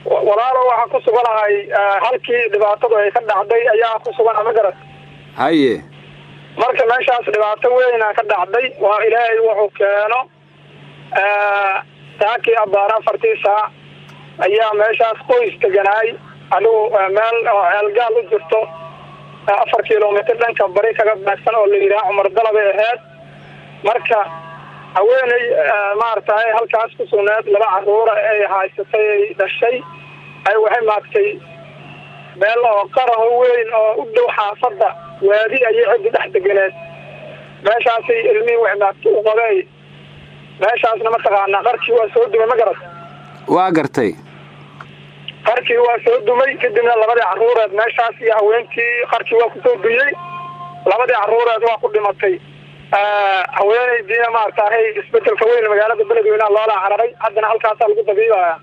walaalo waxaan ku suganahay halkii dhibaatadu ay ka dhacday ayaa ku sugana ma garat haye marka meeshaas dhibaato weyna ka dhacday waa ilaahay wuxuu keeno saakii abaar afartii saac ayaa meeshaas qoys deganaay adigu meel oo ceelgaal u jirto afar kilomitr dhanka bari kaga baagsan oo la yidhaha cumar dalabay ahayd marka haweeney maaragtay halkaas ku sugneed laba caruura ay haysatay ay dhashay ay waxay maagtay meel oo qaraho weyn oo u dhow xaafadda waadi ayay ciddi dhex deganeed meeshaasay ilmihii waxay maagtay u qabey meeshaasna mataqaanaa qarkii waa soo dumay ma garat waa gartay qarkii waa soo dumay kadibna labadii caruureed meeshaas iyo haweenkii qarkii waa kusoo duyey labadii caruureed waa ku dhimatay haweeneydiina maaragtahay isbedelka weyn magaalada beledweynaha loola cararay haddana halkaasaa lagu dabiibaya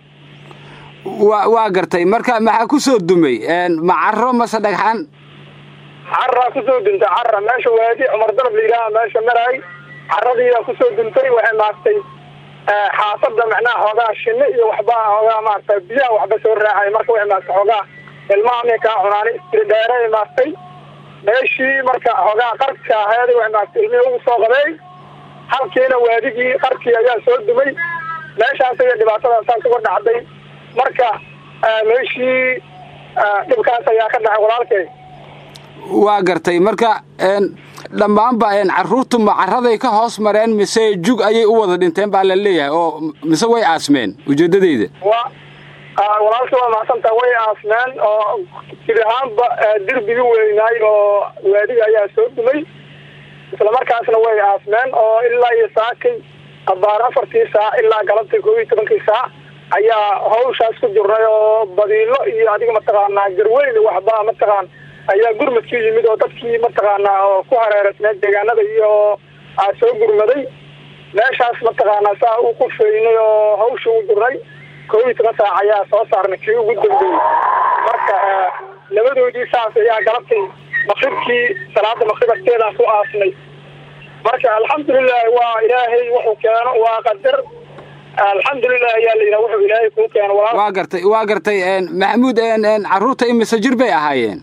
wa waa gartay marka maxaa kusoo dumay ma caro mase dhagxan caraa kusoo duntay cara meesha waadi cumar dalab la yidhaaha meesha maray caradiiyaa kusoo duntay waxay maaragtay xaafadda macnaha xoogaa shine iyo waxba xoogaa maaragta biyaha waxba soo raacay marka waxay maaragtay xoogaa ilmaha mia kaa cunaani istiri dheeray maaragtay meeshii marka xoogaa qarka aheed waxay maaragtay ilmihii ugu soo qabey halkiina waadigii qarkii ayaa soo dumay meeshaas iyo dhibaatada saas uga dhacday marka meeshii dhibkaas ayaa ka dhacay walaalkay waa gartay marka dhammaanba caruurtu ma caraday ka hoos mareen mise jug ayay u wada dhinteen baa la leeyahay oo mise way aasmeen ujeedadeyda wa walaalka waa mahadsantaa way aasmeen oo sid ahaanba derbigii weynaay oo waadiga ayaa soo dumay isla markaasna way aasmeen oo ilaa iyo saakay abaar afartii saac ilaa galabtii koob iyo tobankii saac ayaa hawshaas ku jirnay oo badiilo iyo adiga mataqaanaa garweyn waxba mataqaan ayaa gurmadkii yimid oo dadkii mataqaanaa oo ku hareereysneed deegaanada iyo aa soo gurmaday meeshaas mataqaanaa saa u qufeynay oo hawsha u jirnay koob iyo toban saac ayaa soo saarnay kii ugu dambeeyey marka labadoodii saas ayaa galabtay maqribkii salaada maqrib agteedaan ku aasnay marka alxamdulilahi waa ilaahay wuxuu keeno waa qadar alxamdulilah ayaa la yidhaha wuxuu ilaahay kuu keeno waa gartay waa gartay maxamuud carruurta imise jir bay ahaayeen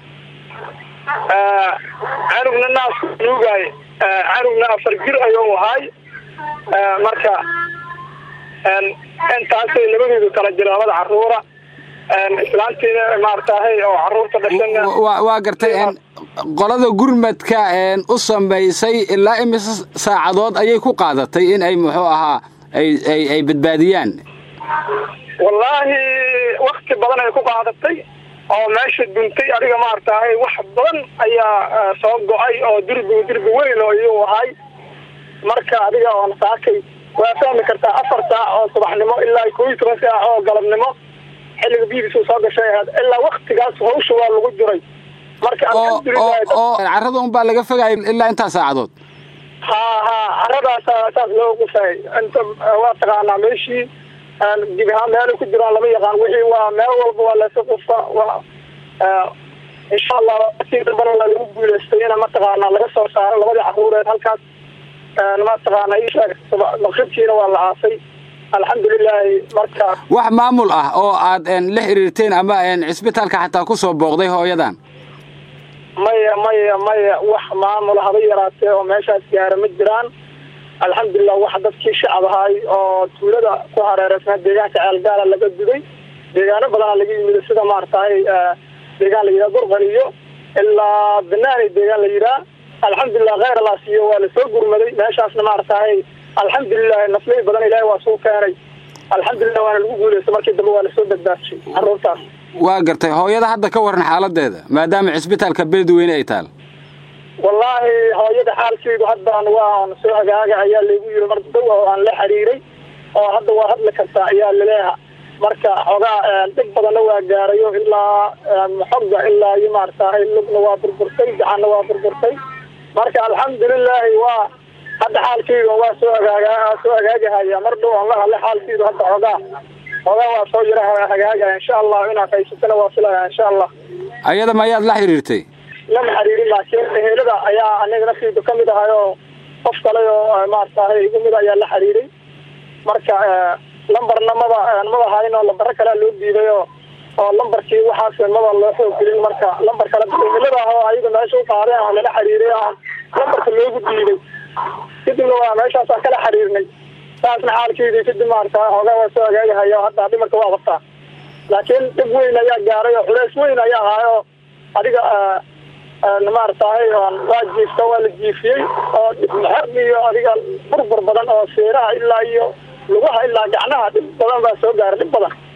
canugna naas nuugaay canugna afar jir ayuu ahaay marka intaasay labadoodu kala jira labada caruura islaantiina maaratahay oo caruurta dhashana waa gartay qolada gurmadka u samaysay ilaa imise saacadood ayay ku qaadatay in ay muxuu ahaa ay ay ay badbaadiyaan wallaahi wakti badan ay ku qaadatay oo meesha duntay adiga maaratahay wax badan ayaa soo go-ay oo dirbi dirbi weyn oo iyuu ahay marka adiga oon saakay waa fahmi kartaa afar saac oo subaxnimo ilaa koob iyo toban saac oo galabnimo xilliga biidiisu soo gashay ahayd ilaa waktigaas hawsha waa lagu jiray marka oo carrada un baa laga fogaayo ilaa intaa saacadood ha ha caradaasa saas loo gufay inta waa taqaanaa meeshii dib ahaan meelay ku jiraan lama yaqaan wixii waa meel walba waa lasa qufa waa insha allah si dambana lagu guuleystay ina mataqaanaa laga soo saaro labadii caruureed halkaas mataqaana isheeg maqribkiina waa la aasay alxamdulilaahi marka wax maamul ah oo aad la xiriirteen ama cisbitaalka xataa ku soo booqday hooyadan maya maya maya wax maamul haba yaraatee oo meeshaas gaara ma jiraan alxamdulilah wax dadkii shacab ahay oo tuulada ku hareereysnaa deegaanka ceelgaala laga duday deegaano badana laga yimid sida maaratahay deegaan la yidhaha burqaniyo ilaa banaani deegaan la yidhaha alxamdulilah kheyr allah siiyo waa lasoo gurmaday meeshaasna maaratahay alxamdulilahi naflay badan ilaahay waa suu keenay alxamdulilah waana lagu guuleystay markii dambe waa lasoo badbaashay caruurtaas waa gartay hooyada hadda ka waran xaaladeeda maadaama cisbitaalka beledweyne ay taal wallaahi hooyada xaalkeedu haddaan waan soo hagaaga ayaa laygu yiri mar dow oo aan la xiriiray oo hadda waa hadli kartaa ayaa laleeha marka xoogaa dhig badanna waa gaarayo ilaa xogga ilaa iyo maaratahay lugna waa burburtay gacanna waa burburtay marka alxamdulilaahi waa hadda xaalkeedu waa soo hagaaga soo hagaagahaya mar dhow aan la hadlay xaalkeedu hadda xoogaa xoogaa waa soo yara hagaagaya insha allah inaad haysatana waa filaya insha allah ayada ma ayaad la xiriirtay lama xiriirin laakiin ehelada ayaa aniga naftiidu ka mid ahay oo qof kale oo maaratahay igu mid ayaa la xiriiray marka lambarna maba maba hayn oo lambaro kalea loo diiday oo oo lambarkii waxaas maba loo xoog gelin marka lambar kale emilada ah oo ayaga meesha u qaadeen aan lala xiriiray aan lambarka loogu diiday kadibna waa meeshaasaan kala xiriirnay saasna xaalkeedii kadib maarata hoogaa waa soo hagaagahaya hadda dhimarka waa qabtaa laakiin dhib weyn ayaa gaaray oo culeys weyn ayaa ahay oo adiga maaratahay waa jiifta waa la jiifiyey oo maxab iyo adiga burbur badan oo seeraha ilaa iyo lugaha ilaa gacnaha dhib badan baa soo gaaray dhib badan